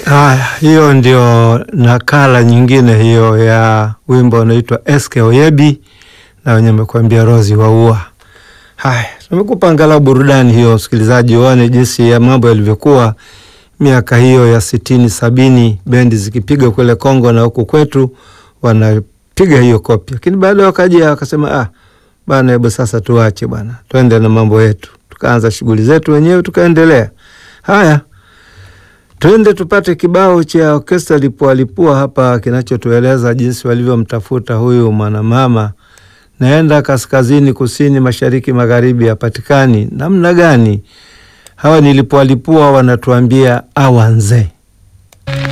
Haya, hiyo ndio nakala nyingine hiyo ya wimbo unaitwa Eske Oyebi na wenye mekwambia Rozi Waua. Haya, tumekupa angalau burudani hiyo, msikilizaji, uone jinsi ya mambo yalivyokuwa miaka hiyo ya sitini sabini, bendi zikipiga kule Kongo na huku kwetu wanapiga hiyo kopi, lakini baadaye wakaja wakasema, ah bana, hebu sasa tuache bwana, twende na mambo yetu. Tukaanza shughuli zetu wenyewe tukaendelea. Haya, twende tupate kibao cha Orkestra Lipua Lipua hapa kinachotueleza jinsi walivyomtafuta huyu mwanamama naenda kaskazini, kusini, mashariki, magharibi, hapatikani. Namna gani? Hawa ni Lipua Lipua wanatuambia awanze